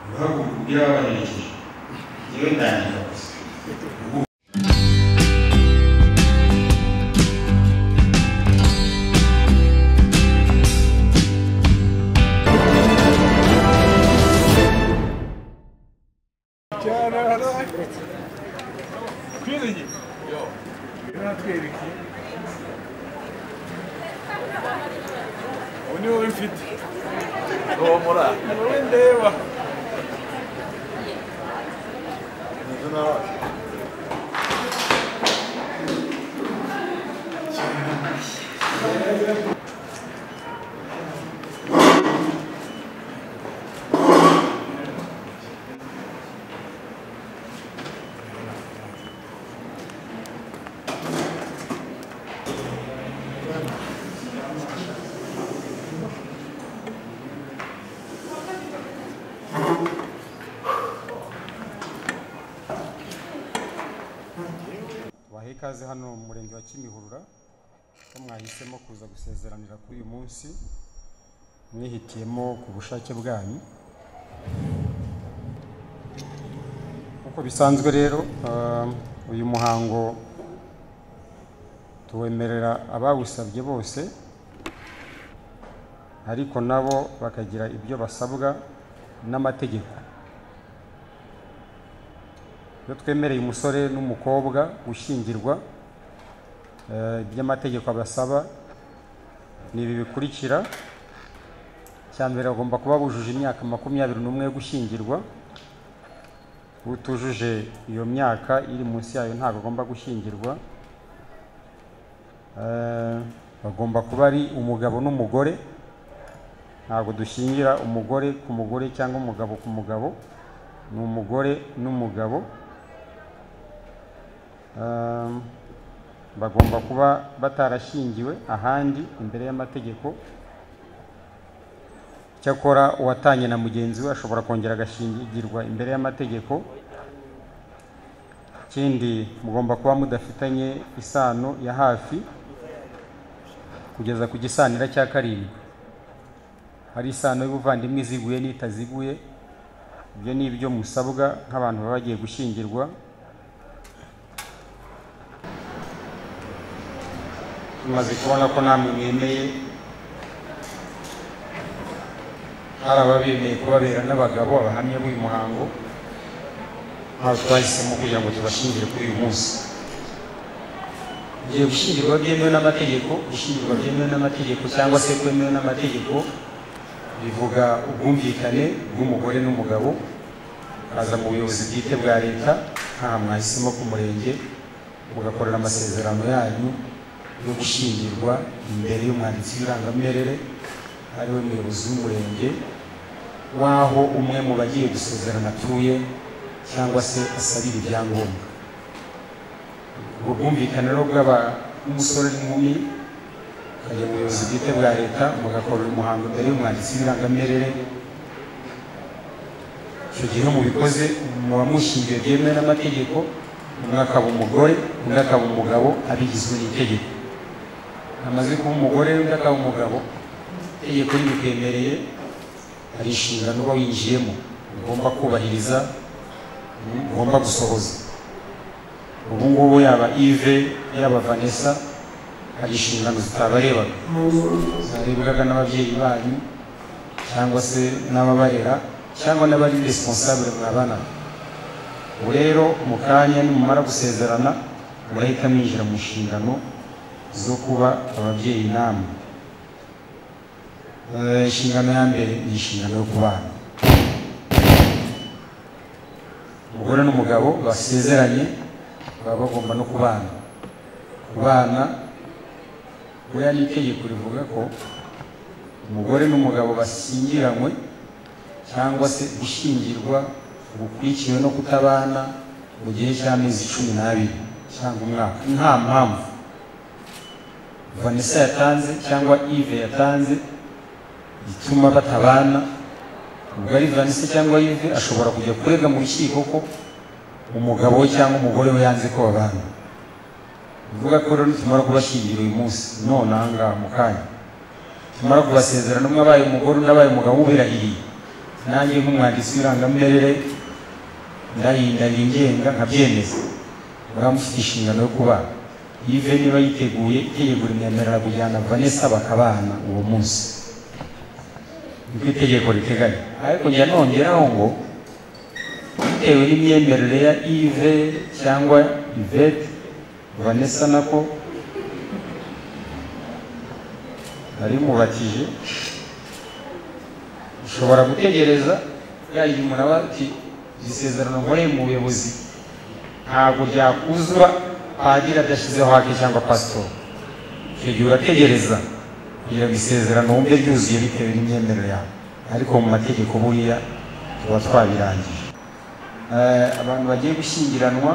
guhaguruka by'ababahereje yewe ndandika gusa ubu niwe mfite romora wowe ndeba bahe ikaze hano mu murenge wa kimihurura ko mwahisemo kuza gusezeranira kuri uyu munsi mwihitiyemo ku bushake bwanyu nk'uko bisanzwe rero ah, uyu muhango tuwemerera abawusabye bose ariko nabo bakagira ibyo basabwa n'amategeko iyo twemereye umusore n'umukobwa gushyingirwa eh, iby'amategeko abasaba ni ibi bikurikira icya mbere bagomba kuba bujuje imyaka makumyabiri n'umwe yo gushyingirwa utujuje iyo myaka iri munsi yayo ntabwo agomba gushyingirwa Eh, bagomba kuba ari umugabo n'umugore ntabwo dushingira umugore ku mugore cyangwa umugabo ku mugabo ni umugore n'umugabo Um, bagomba kuba batarashingiwe ahandi imbere y'amategeko cyakora uwatanye na mugenzi we ashobora kongera agashingirwa imbere y'amategeko ikindi mugomba kuba mudafitanye isano ya hafi kugeza ku gisanira cya karindwi hari isano y'ubuvandimwe iziguye n'itaziguye ibyo ni ibyo musabwa nk'abantu baba bagiye gushyingirwa tumaze kubona ko namwe mwemeye hari ababemeye kubabera n'abagabo abahamya b'uyu muhango ntabwo twahisemo kugira ngo tubashingire kuri uyu munsi igihe gushyingirwa byemewe n'amategeko gushyingirwa byemewe n'amategeko cyangwa se kwemewe n'amategeko bivuga ubwumvikane bw'umugore n'umugabo aza mu buyobozi bwite bwa leta aha mwahisemo ku murenge mugakorera amasezerano yanyu yo gushyingirwa imbere y'umwanditsi w'irangamimerere ari we muyobozi w'umurenge w'aho umwe mu bagiye gusezerana atuye cyangwa se asabira ibyangombwa ubwo bwumvikane rero bw'umusore n'inkumi ukajya mu buyobozi bwite bwa leta mugakorera umuhango imbere y'umwanditsi w'irangamimerere icyo gihe mubikoze muba mushingiwe byemewe n'amategeko umwe akaba umugore undi akaba umugabo abigizwe n'itegeko amaze kuba umugore undi akaba umugabo itegeko ribikwemereye hari inshingano uba winjiyemo ugomba kubahiriza ugomba gusohoza ubu ngubu yaba ive yaba vanessa hari inshingano zitabarebaga zarebwaga n'ababyeyi banyu cyangwa se n'ababarera cyangwa n'abari responsable mwabanaga ubu rero mu kanya nimumara gusezerana murahita mwinjira mu nshingano zo kuba ababyeyi namwe Eh, inshingano ya mbere ni inshingano yo kubana umugore n'umugabo basezeranye baba bagomba no kubana kubana buriya ni itegeko rivuga ko umugore n'umugabo bashyingiranywe cyangwa se gushyingirwa gukurikiwe no kutabana mu gihe cy'amezi cumi n'abiri cyangwa umwaka nta mpamvu vanessa yatanze cyangwa ive yatanze ituma batabana ubwo ari vanessa cyangwa ive ashobora kujya kurega mu rukiko ko umugabo we cyangwa umugore we yanze ko babana bivuga ko rero nitumara kubashyingira uyu munsi none aha ngaha mu kanya tumara kubasezerana umwe abaye umugore undi abaye umugabo ubirahiriye nanjye nk'umwanditsi w'irangamurere ndarinda ningenga nkabyemeza baba mufite inshingano yo kubana ive niba yiteguye itegeko rimwemerera kujyana vanessa bakabana uwo munsi nibwo itegeko riteganya ariko njya nongeraho ngo bitewe n'imyemerere ya ive cyangwa ivete vanessa nako narimubatije ushobora gutegereza yagiye umuntu aba ati isezerano nkoreye mu buyobozi ntabwo ryakuzura padiri adashyizeho hake cyangwa pasitori icyo gihe urategereza kugira ngo isezerano wumve ryuzuye bitewe n'imyemerere yawe ariko mu mategeko buriya tuba twabirangije Eh, abantu bagiye gushyingiranwa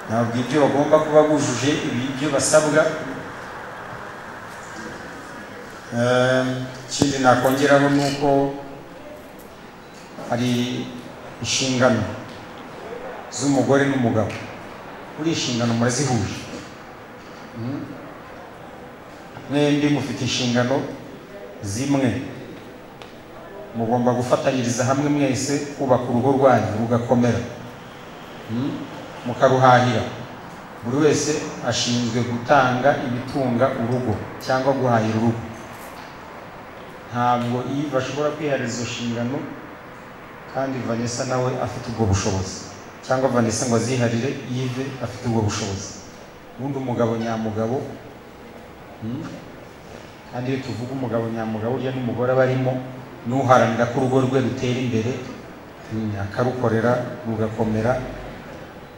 ntabwo ibyo bagomba kuba bujuje ibyo basabwa Eh, ikindi nakongeraho ni uko hari inshingano z'umugore n'umugabo kuri inshingano murazihuje Mm. mwembi mufite inshingano zimwe mugomba gufatanyiriza hamwe mwese kubaka urugo rwanyu rugakomera Mm. mukaruhahira buri wese ashinzwe gutanga ibitunga urugo cyangwa guhahira urugo ntabwo Yves ashobora kwiharira izo nshingano kandi Vanessa nawe afite ubwo bushobozi cyangwa Vanessa ngo aziharire Yves afite ubwo bushobozi ubundi umugabo nyamugabo hmm? kandi iyo tuvuga umugabo nyamugabo uriya n'umugore aba arimo n'uharanira ko urugo rwe rutera imbere hmm, akarukorera rugakomera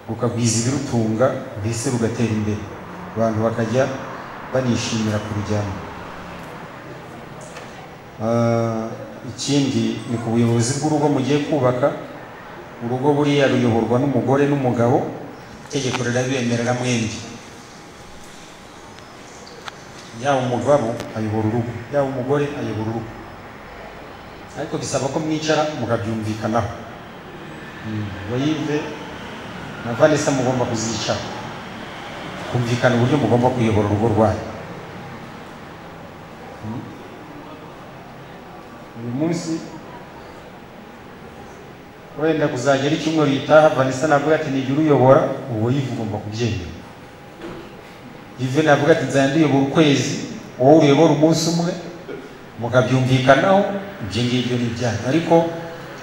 rukagwiza ibirutunga mbese rugatera imbere abantu bakajya banishimira kurujyamo Ah, ikindi ni ku buyobozi bw'urugo mugiye kubaka urugo buriya ruyoborwa n'umugore n'umugabo itegeko rirabibemerera mwembi yaba umugabo ayobora urugo yaba umugore ayobora urugo ariko bisaba ko mwicara mukabyumvikanaho Mm, wayive na vanessa mugomba kuzicara kumvikana uburyo mugomba kuyobora urugo rwanyu uyu munsi wenda kuzagera icyumweru gitaha vanessa navuga ati nijya uyobora uwo yivu ugomba kubyemera yive navuga ati nzajya nduyobora ukwezi wowe uyobora umunsi umwe mukabyumvikanaho ibyo ngibyo ni ibyanyu ariko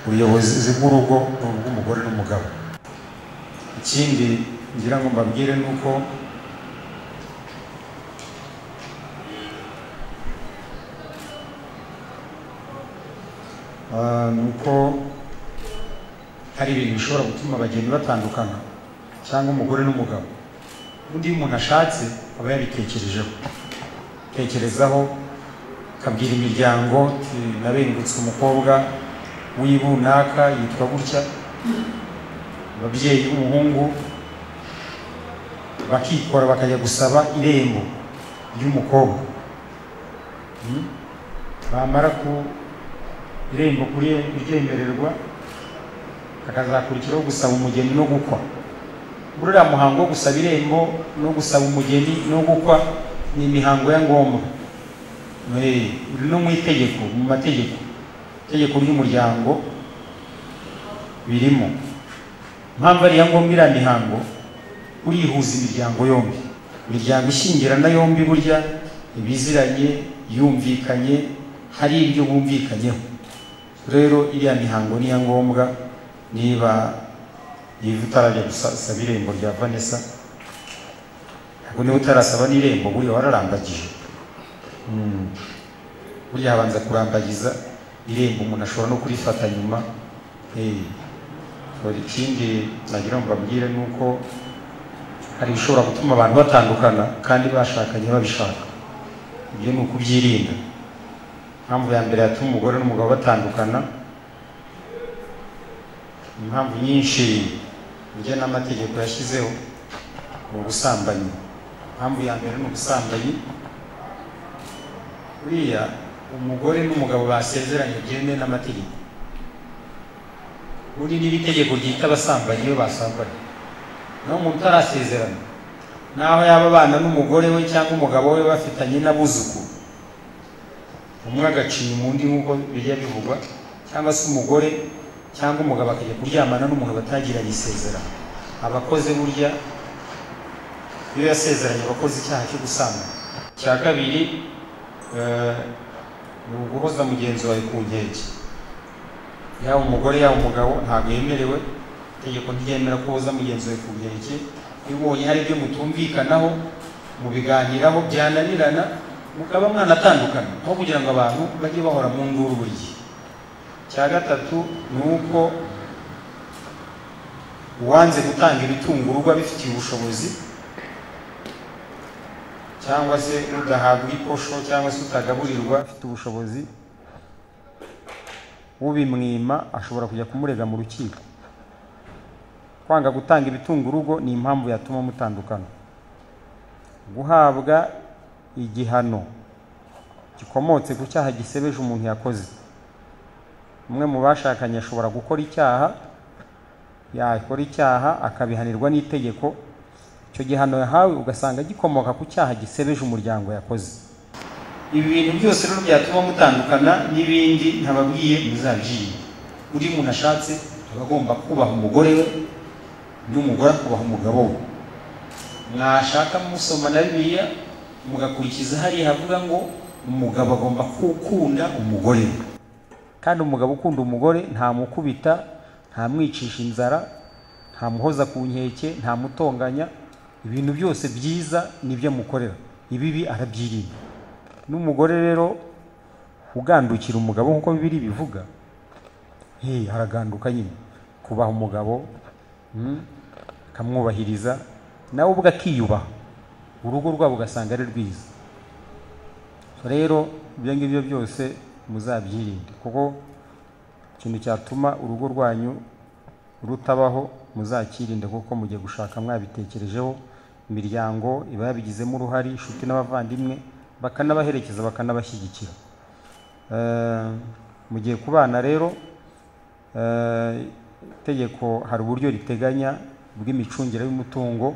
ubuyobozi bw'urugo ni ubw'umugore n'umugabo ikindi ngira ngo mbabwire ni uko Ah, ni uko hari ibintu bishobora gutuma abageni batandukana cyangwa umugore n'umugabo undi iyo umuntu ashatse aba yabitekerejeho tekerezaho akabwira imiryango ati nabengutse umukobwa w'ibunaka yitwa gutya ababyeyi b'umuhungu bakikora bakajya gusaba irembo ry'umukobwa Hmm? bamara ku irembo kuri kuryemererwa hakazakurikiraho gusaba umugeni no gukwa muri uriya muhango wo gusaba irembo no gusaba umugeni no gukwa ni imihango ya ngombwa Eh, uri no mu itegeko mu mategeko itegeko ry'umuryango birimo impamvu ari iya ngombwa iriya mihango urihuza imiryango yombi imiryango ishyingirana yombi burya ibiziranye yumvikanye hari ibyo bumvikanyeho rero iriya mihango niya ngombwa niba yiva utarajya gusaba irembo rya vanessa ntabwo niba utarasaba n'irembo buriya wararambagije Mm. buriya habanza kurambagiza irembo umuntu ashobora no kurifata nyuma Eh. Hari ikindi nagira ngo mbabwire ni uko hari ibishobora gutuma abantu batandukana kandi bashakanye babishaka ibyo ni ukubyirinda impamvu ya mbere yatuma umugore n'umugabo batandukana impamvu nyinshi ujya n'amategeko yashyizeho ni ubusambanyi impamvu ya mbere ni ubusambanyi buriya umugore n'umugabo basezeranye byemewe n'amategeko ubundi niba itegeko ryita abasambanyi iyo basambanye naho umuntu utarasezerana naho yaba abana n'umugore we cyangwa umugabo we bafitanye n'abuzukuru umwe agacinya umundi nk'uko bijya bivugwa cyangwa se umugore cyangwa umugabo akajya kuryamana n'umugabo atagiranye isezerano abakoze burya iyo yasezeranye abakoze icyaha cyo gusambana icya kabiri eh, ni uguhoza mugenzi wawe ku nkeke yaba umugore yaba umugabo ntabwo yemerewe itegeko ntiryemera ko uhoza mugenzi wawe ku nkeke iyo ubonye hari ibyo mutumvikanaho mubiganiraho byananirana mukaba mwanatandukana aho kugira ngo abantu bajye bahora mu nduru buri gihe icya gatatu ni uko uwanze gutanga imitungo urugo abifitiye ubushobozi cyangwa se udahabwa ikosho cyangwa se utagaburirwa afite ubushobozi ubimwima ashobora kujya kumurega mu rukiko kwanga gutanga ibitunga urugo ni impamvu yatuma mutandukana guhabwa igihano gikomotse ku cyaha gisebeje umuntu yakoze umwe mu bashakanye ashobora gukora icyaha yakora icyaha akabihanirwa n'itegeko icyo gihano yahawe ugasanga gikomoka ku cyaha gisebeje umuryango yakoze ibi bintu byose rero byatuma mutandukana n'ibindi ntababwiye muzabyirinde buri muntu ashatse aba agomba kubaha umugore we n'umugore akubaha umugabo we mwashaka musoma na bibiliya mugakurikiza hariya havuga ngo umugabo agomba gukunda umugore we kandi umugabo ukunda umugore ntamukubita ntamwicisha inzara ntamuhoza ku nkeke ntamutonganya ibintu byose byiza nibyo amukorera ibibi arabyirinda n'umugore rero ugandukira umugabo nk'uko bibiri bivuga hey, araganduka nyine kubaha umugabo mm, akamwubahiriza nawe ubwe akiyubaha urugo rwabo ugasanga ari rwiza So rero ibyo ngibyo byose muzabyirinde kuko ikintu cyatuma urugo rwanyu rutabaho muzakirinde kuko mugiye gushaka mwabitekerejeho imiryango iba yabigizemo uruhare inshuti n'abavandimwe bakanabaherekeza bakanabashyigikira Eh, mugiye ku bana rero eh, itegeko hari uburyo riteganya bw'imicungire y'umutungo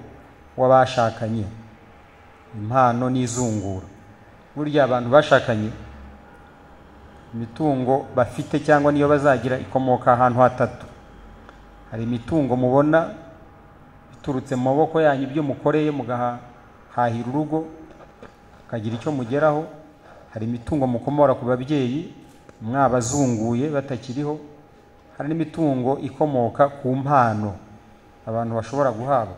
w'abashakanye impano n'izungura burya abantu bashakanye imitungo bafite cyangwa niyo bazagira ikomoka ahantu hatatu hari imitungo mubona iturutse mu maboko yanyu ibyo mukoreye mugahahira urugo mukagira icyo mugeraho hari imitungo mukomora ku babyeyi mwabazunguye batakiriho hari n'imitungo ikomoka ku mpano abantu bashobora guhabwa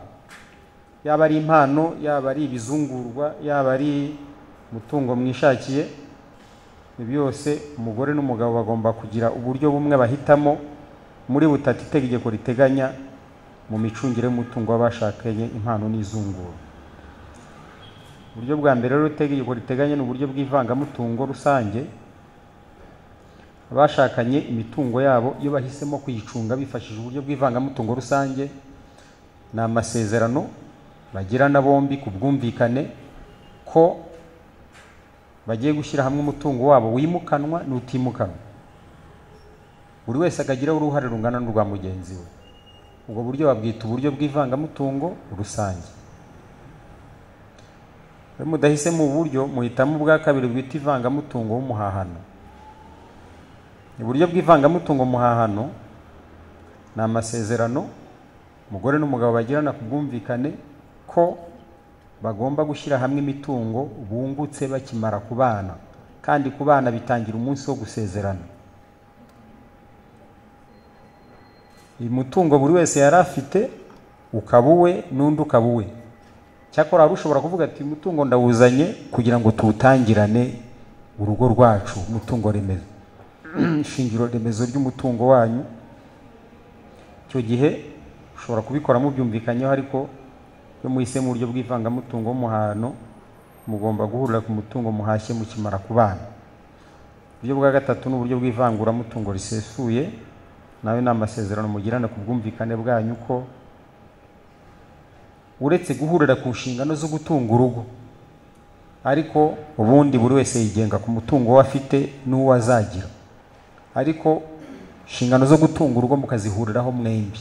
yaba ari impano yaba ari ibizungurwa yaba ari umutungo mwishakiye ibi byose umugore n'umugabo bagomba kugira uburyo bumwe bahitamo muri butatu itegeko riteganya mu micungire y'umutungo w'abashakanye impano n'izungura uburyo bwa mbere rero itegeko riteganya ni uburyo bw'ivangamutungo rusange abashakanye imitungo yabo iyo bahisemo kuyicunga bifashishije uburyo bw'ivangamutungo rusange ni amasezerano bagirana bombi ku bwumvikane ko bagiye gushyira hamwe umutungo wabo wimukanwa n'utimukanwa buri wese akagiraho uruhare rungana n'urwa mugenzi we ubwo buryo babwita uburyo bw'ivangamutungo rusange iyo mudahisemo ubu buryo muhitamo ubwa kabiri bwita ivangamutungo w'umuhahano uburyo bw'ivangamutungo muhahano ni amasezerano umugore n'umugabo bagirana ku bwumvikane ko bagomba gushyira hamwe imitungo bungutse bakimara kubana kandi kubana bitangira umunsi wo gusezerana uyu mutungo buri wese yari afite ukaba uwe n'undi ukaba uwe cyakora wari ushobora kuvuga ati "Uyu mutungo ndawuzanye kugira ngo tuwutangirane urugo rwacu umutungo remezo ishingiro remezo ry'umutungo wanyu icyo gihe ushobora kubikora mubyumvikanyeho ariko iyo muhise mu buryo bw'ivangamutungo w'umuhano mugomba guhurira ku mutungo muhashye mukimara kubana uburyo bwa gatatu ni uburyo bw'ivanguramutungo risesuye nawe ni amasezerano mugirana ku bwumvikane bwanyu ko uretse guhurira ku nshingano zo gutunga urugo ariko ubundi buri wese yigenga ku mutungo we afite n'uwo azagira ariko inshingano zo gutunga urugo mukazihuriraho mwembi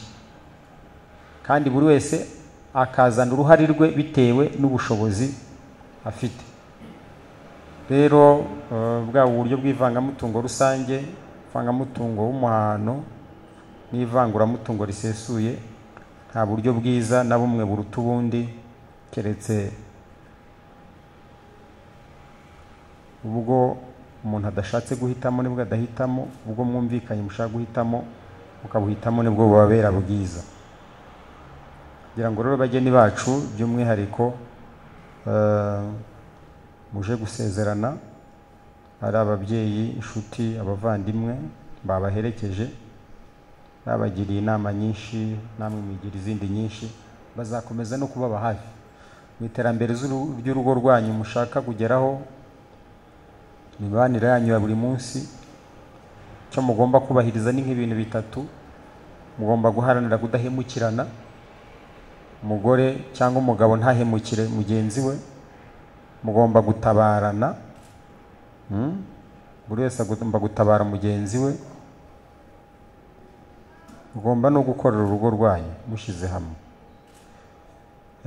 kandi buri wese akazana uruhare rwe bitewe n'ubushobozi afite rero eh, bwa buryo bw'ivangamutungo rusange ivangamutungo w'umuhano n'ivanguramutungo risesuye nta buryo bwiza na bumwe buruta ubundi keretse ubwo umuntu adashatse guhitamo nibwo adahitamo ubwo mwumvikanye mushaka guhitamo mukabuhitamo nibwo bubabera bwiza kugira ngo rero bageni bacu by'umwihariko eh, muje gusezerana ari ababyeyi inshuti abavandimwe babaherekeje babagiriye inama nyinshi namwe mwigira izindi nyinshi bazakomeza no kubaba hafi mu iterambere z'uru- ry'urugo rwanyu mushaka kugeraho imibanire yanyu ya buri munsi icyo mugomba kubahiriza ni nk'ibintu bitatu mugomba guharanira kudahemukirana umugore cyangwa umugabo ntahemukire mugenzi we mugomba gutabarana mm? buri wese agomba gutabara mugenzi we mugomba no gukorera urugo rwanyu mushyize hamwe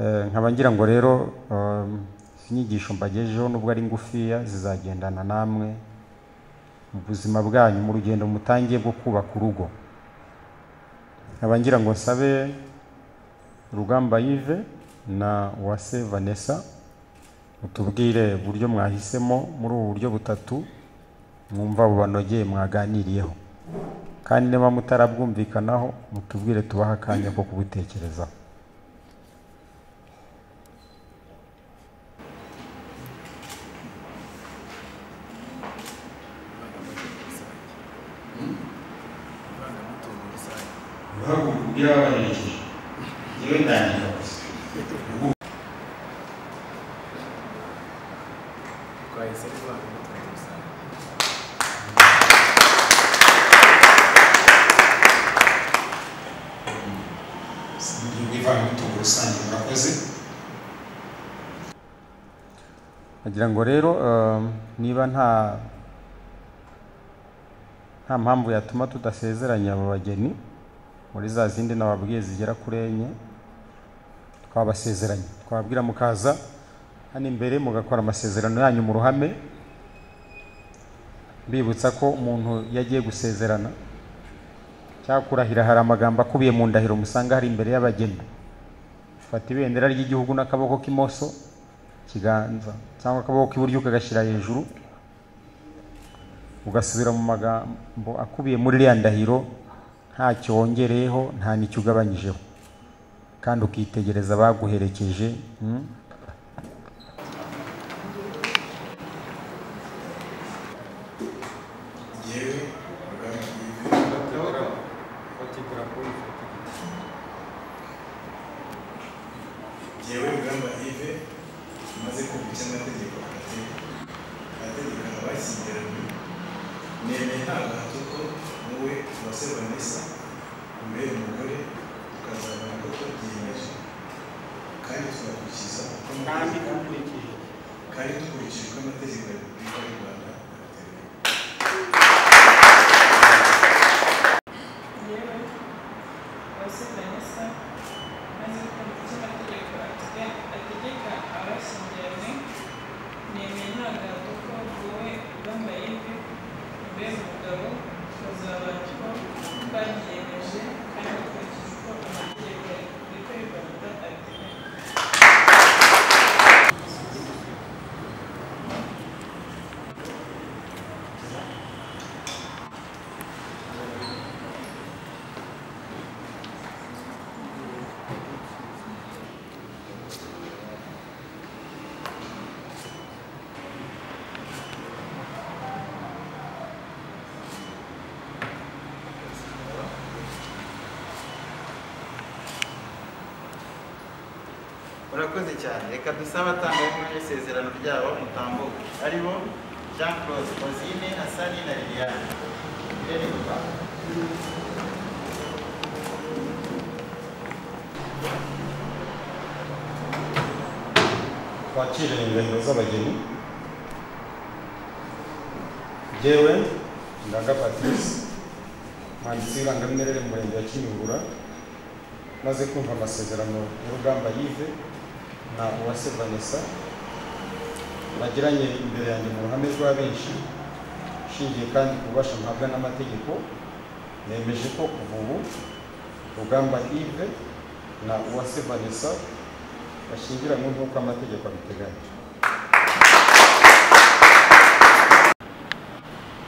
Eh, nkaba ngira ngo rero um, izi nyigisho mbagejejeho nubwo ari ngufiya zizagendana namwe mu buzima bwanyu mu rugendo mutangiye rwo kubaka urugo nkaba ngira ngo nsabe Rugamba Yves na Uwase Vanessa mutubwire uburyo mwahisemo muri ubu buryo butatu mwumva bubanogeye mwaganiriyeho kandi niba mutarabwumvikanaho mutubwire tubahe akanya ko kubutekerezaho ivangamutungo rusange guhaguruka ubwira wabaherekeje njyewe ndangira gusa twahise ari ivangamutungo rusange uburyo bw'ivangamutungo rusange murakoze Nagira ngo rero um, niba nta nta mpamvu yatuma tudasezeranya aba bageni muri za zindi nababwiye zigera kuri enye twabasezeranye twababwira mukaza hano imbere mugakora amasezerano yanyu mu ruhame mbibutsa ko umuntu iyo agiye gusezerana cyangwa kurahira hari amagambo akubiye mu ndahiro musanga hari imbere y'abageni fata ibendera ry'igihugu n'akaboko k'imoso ikiganza cyangwa akaboko k'iburyo ukagashyira hejuru ugasubira mu magambo akubiye muri iriya ndahiro nta cyongereyeho nta n'icyo ugabanyijeho kandi ukitegereza abaguherekeje mm, njyewe Rugamba Yves njyewe Rugamba Yves tumaze kumva icy'amategeko hagati amategeko abashyingiranywe nemeye nta gahato ko wowe Uwase Vanessa umbere umugore tukazabona ko tubyiyemeje kandi tugakurikiza uko amategeko- kandi dukurikije uko amategeko ya Repubulika y'u Rwanda abiteganya yewe uwase vanessa maze kumva icyo amategeko atega- ategeka abashyingiranywe nemeye nta gahato ko wowe bambaye ivi mbe umugabo bazabana uko babyiyemeje kandi ukurikije uko amategeko ya repubulika y'u rwanda abiteganya murakoze cyane reka dusabe abatangabuhamya isezerano ryabo mutambuke ari bo jean claude kozine hasani na liliane Irene Rugamba. twakire indahiro z'abageni jyewe ndaga patrice umwanditsi w'irangamimerere mu murenge wa kimihurura maze kumva amasezerano ya rugamba yive na uwase vanessa bagiranye imbere yanjye mu ruhame rwa benshi ishingiye kandi ku bubasha mpabwa n'amategeko nemeje ko kuva ubu rugamba ive na uwase vanessa bashyingiranywe nk'uko amategeko abiteganya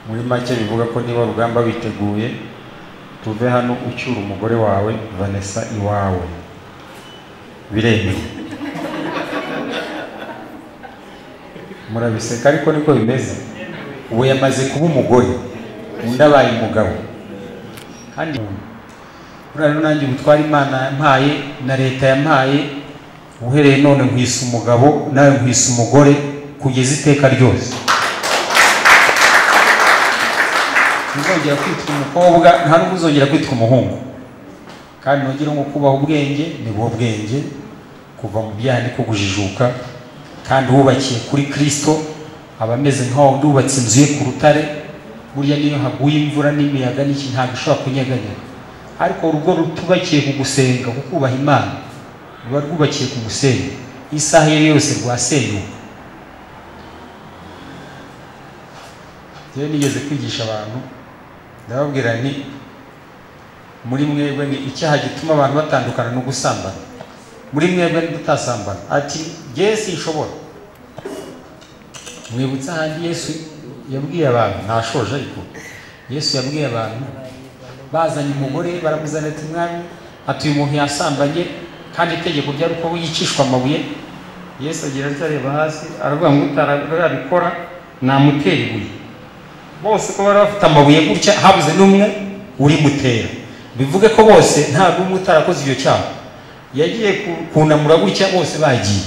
muri make bivuga ko niba rugamba witeguye tuve hano ucyura umugore wawe vanessa iwawe biremewe murabiseka ariko niko bimeze ubu yamaze kuba umugore undi abaye umugabo kandi buriya rero nanjye ubutwara imana yampaye na leta yampaye uhereye none nkwisa umugabo nawe nkwisa umugore kugeza iteka ryose ntuzongera kwitwa umukobwa nta n'ubwo uzongera kwitwa umuhungu kandi nongere nko kubaha ubwenge ni bwo bwenge kuva mu byaha niko kujijuka kandi wubakiye kuri kirisito aba ameze nk'aho wubatse inzu ye ku rutare burya niyo haguye imvura n'imiyaga n'iki ntabwo ishobora kunyeganyega ariko urugo rutubakiye ku gusenga ku kubaha imana ruba rwubakiye ku gusenga isaha iyo ari yo yose rwasenyuka rero nigeze kwigisha abantu ndababwira nti muri mwebwe ni icyaha gituma abantu batandukana no gusambana muri mwebwe ntidutasambana ati yesu ishobora mwibutsa ahandi yesu yabwiye abantu ntashoje ariko yesu yabwiye abantu bazanye umugore baramuzana ati mwami ati uyu muntu yasambanye kandi itegeko ryari uko yicishwa amabuye yesu agira ati areba hasi aravuga ngo utarabikora namutera ibuye bose uko bari bafite amabuye gutya habuze n'umwe urimutera bivuge ko bose nta n'umwe utarakoze icyo cyaha yagiye kunamura gutya bose bagiye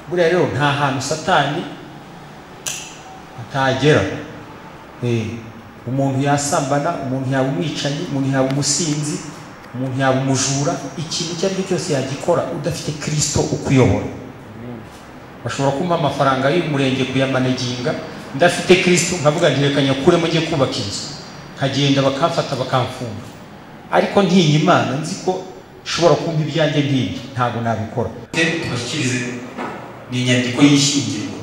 buriya rero nta hantu satani atagera umuntu yasambana umuntu yaba umwicanyi umuntu yaba umusinzi umuntu yaba umujura ikintu icyo ari cyo cyose yagikora udafite kirisito ukuyobora bashobora kumpa amafaranga y'umurenge kuyamanaginga ndafite kirisito nkavuga ngo reka nyakuremo njye kubaka inzu nkagenda bakamfata bakamfunga ariko ntinya imana nzi ko ishobora kumva ibyanjye nk'ibyo ntabwo nabikora tubashyikirize ni inyandiko y'ishyingirwa